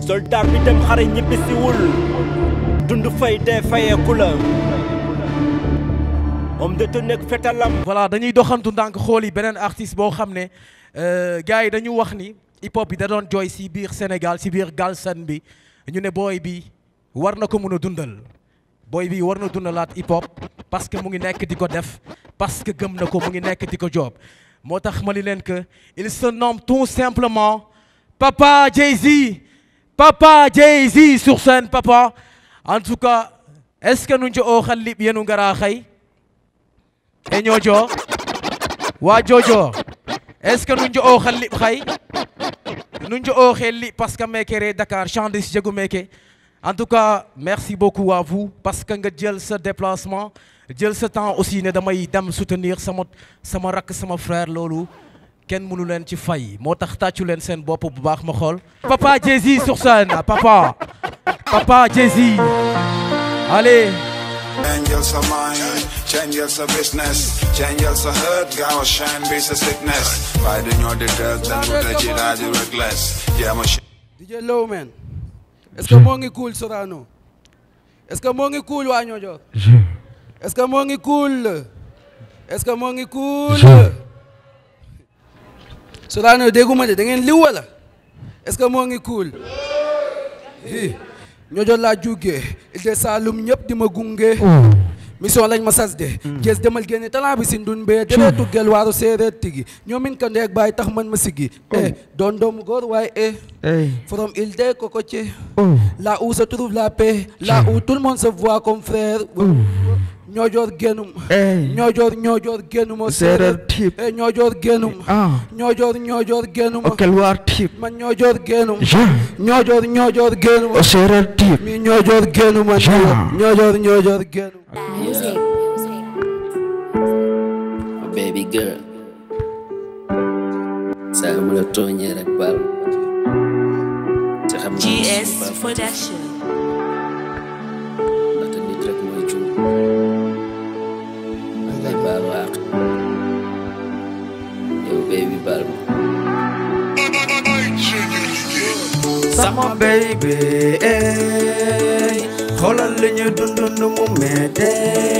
soldat bi dem xare ñibbisiwul dund fay dee fayeeku la homme de tenue ak fetalam voilà dañuy doxantu ndànk xool yi beneen artiste boo xam ne gars yi dañu wax ni hip hop bi da doon jooy si biir Sénégal si biir Galsen bi ñu ne booy bi war na ko mun a dundal booy bi war na dundalaat hip hop parce que mu ngi nekk di ko def parce que gëm na ko mu ngi nekk di ko job moo tax ma ni leen que il se nomme tout simplement Papa Jay-Z Papa Jay-Z sur scène papa en tout cas est-ce que nuñ ci oo xal lib yenu ngaraa xay e ñoojo waa jojo est-ce que nuñ ci oo xal lib xay nuñ ci oo xel li parce que meke re Dakar chandis jegu meke en tout cas merci beaucoup à vous parce que nga jël sa déplacement jël sa temps aussi ne damay dem soutenir sama sama rakk sama frère loolu kenn mënu leen ci fay moo tax tàccu leen seen bopp bu baax ma xool papa Jay-Z sur scène papa papa Jay-Z allez Change your mind, change your business, change your hurt, gaaw a shine bi sa sickness. Waaye dañoo di tëg dañu te ci daal di reckless. Yeah, ma DJ Lowman est-ce que moo ngi cool Sorano est-ce que moo ngi cool waa Ñoojoor est-ce que moo ngi cool est-ce que moo ngi cool Sorano dégguma de da ngeen liw wala est-ce que moo ngi cool i Ñoojoor laa jugee il de Saalum ñëpp di ma gunge mission lañ ma sas de gees demal génne talent bi si ndun bee dereetu gel waaru séeréer tigi ñoomin ka ndeeg baay tax man ma siggi eh doon doomu góor waaye eh from il de Cocotier là où se trouve la paix là où tout le monde se voit comme frère ñoojoor génnum ñoojoor ñoojoor génnuma Séeréer type. eh ñoojoor génnum Ah. ñoojoor ñoojoor génnuma Okel war tip. man ñoojoor génnum Ja. ñoojoor ñoojoor génnuma O serer tip. mi ñoojoor génnuma Ja. ñoojoor ñoojoor génnuma Music. baby girl saa mu la tooñee rek baal te xam naa GS suñu baax Production. ndaxte nit rek mooy juum man lay baal waaq yow baby baal ma Sama baby ey xoolal li ñu dund nu mu meete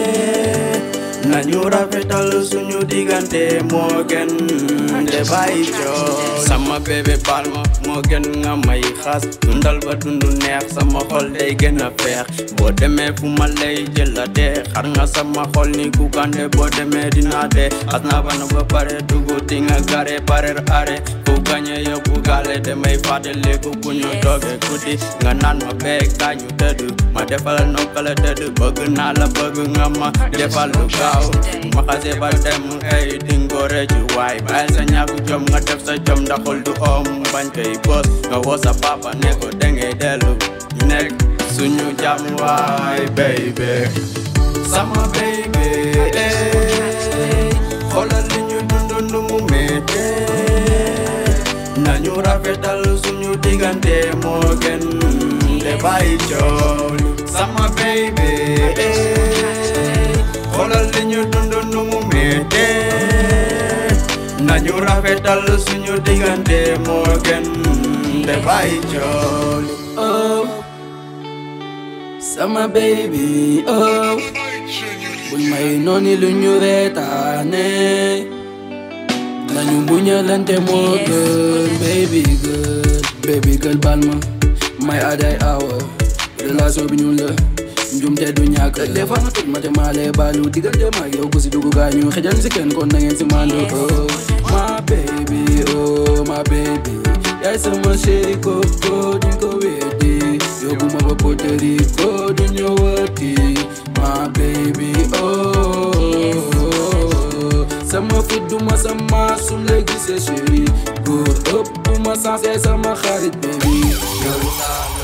nañu rafetal suñu diggante moo gën de bàyyi coow sama bébé baal ma moo gën nga may xas dundal ba dundu neex sama xol day gën a feex boo demee fu ma lay jël la dee xar nga sama xol ni ku kande boo demee dinaa dee xas naa ba na ba pare dugg di nga gare parer are ku gañe yóbbu gaale damay fàttaliku bu ñu toogee guddi nga naan ma bee gaañu tëdd ma defal nokkale tëdd bëgg naa la bëgg nga ma defal lu gaaw ma xasee ba dem ay dingo rëccu waay bàyyil sa ñàkk jom nga def sa jom ndaxul du om bañ koy bës nga woo sa papa ne ko dangay dellu ñu nekk suñu jàmm waay baby sama baby ey xoolal li ñu dund nu mu méttee nañu rafetal suñu diggante moo gën de bàyyi coow li sama baby ey xoolal li ñu dund nu mu méttee nañu rafetal suñu diggante moo gën de bàyyi coow li oh sama baby oh buñ may nooni lu ñu reetaane nañu muñalante moo gën baby girl baby girl baal ma may aday awa relation bi ñu la njumte du ñàkk des fois nga toj ma te maa lay baalu diggante ma ak yow ku si dugg gaañu xëjal si kenn kon na ngeen si mandu oh my baby oh my baby yaay sama chéri koko duñ ko weddi yóbbu ma ba Puerto Rico du ñëwati my baby oh sama fit du ma sama sum la gisee chéri góor ëpp du ma sensé sama xarit baby yow laa la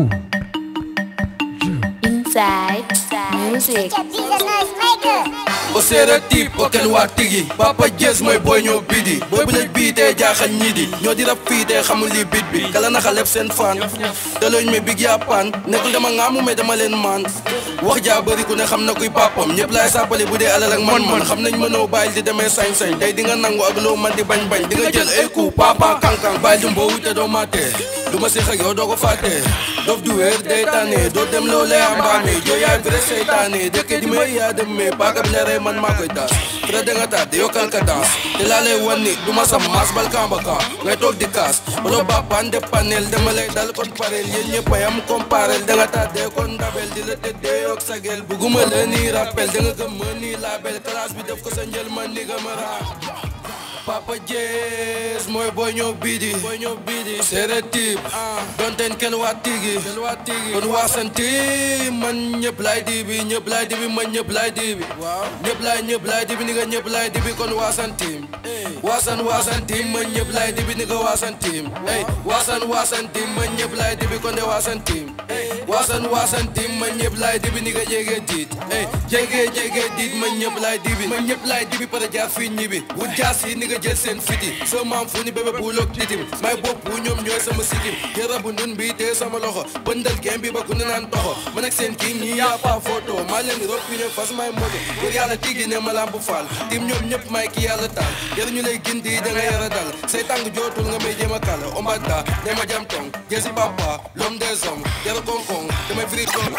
Inside. Music. These are nice makers. o séeréer tiib o kel waa tigi papa jees mooy booy ñoo bidi booy bu laj bii tee jaaxal ñii di ñoo di rab fii tee xamul li bit bi kala naxa leb seen fan te looñ me big yaa paan nekkul dama ngaamu mais dama leen maan wax jaa bëri ku ne xam na kuy papam ñëpp laay sàppali bu dee alal ak man man xam nañ mënoo bàyyil di demee sañ-sañ tey di nga nangu ak loo man di bañ bañ di nga jël ay coup papa kankan bàyyil di mboowu te doo maatee du ma séex ak yow doo ko fàtte dof du wéer day tànne doo dem loo lay ambaane joo yaay vrai seytaane dëkke di may yaa dem mais paaka bi la rey man maa koy taas très da nga taat di yokkal ka dans te laa lay wan ni du ma sam maas bal kamba kan ngay toog di kaas wala bapaan de panel dama lay dal kon pareel yéen ñëpp a yam comparel da nga taat dee kon ndabel di la tëddee yok sagel bugguma la nii rappel da nga gëm ma nii label classe bi def ko sa njël man ni ga ma raa Papa Jees mooy boy ñoo biidi boy ñoo biidi séeréer tiib donteen kel waa tigi kel waa tigi kon waasanti man ñëpp laay dibi ñëpp laay dibi man ñëpp laay dibi waaw ñëpp laay ñëpp laay dibi ni nga ñëpp laay dibi kon waasantim waasan waasantim man ñëpp laay dibi ni nga waasantim ey waasan waasantim man ñëpp laay dibi kon de waasantim waasan waasantim man ñëpp laay dibi ni nga jege diit ey jege jege diit man ñëpp laay dibi man ñëpp laay dibi para jaar fii ñibi wut jaas yi ni nga jël seen fiti soo maam fu ni bébé bu loog titim may bopp bu ñoom ñooy sama sikim yara bu ndun bi tee sama loxo bëndal gem bi ba ku ne naan toxo man ak seen kii ñi yaa pa photo maa leen di rob ne fas may moto pour yàlla tigi ne ma lamp faal tim ñoom ñëpp may ki yàlla taal yar ñu lay gindi da nga yara dal say tàng jootul nga may jéem a kàll ombata ne ma jam tong jesi papa l'homme des hommes yara konkong damay firi kon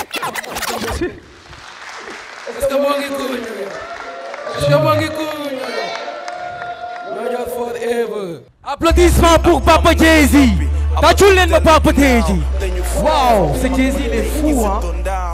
est-ce que moo ngi kuuñ est-ce que moo ngi kuuñ Roger forever Applaudissements pour Papa Jay-Z. Tàccul leen ma Papa Jay-Z. Wow, ce Jay-Z il est fou hein.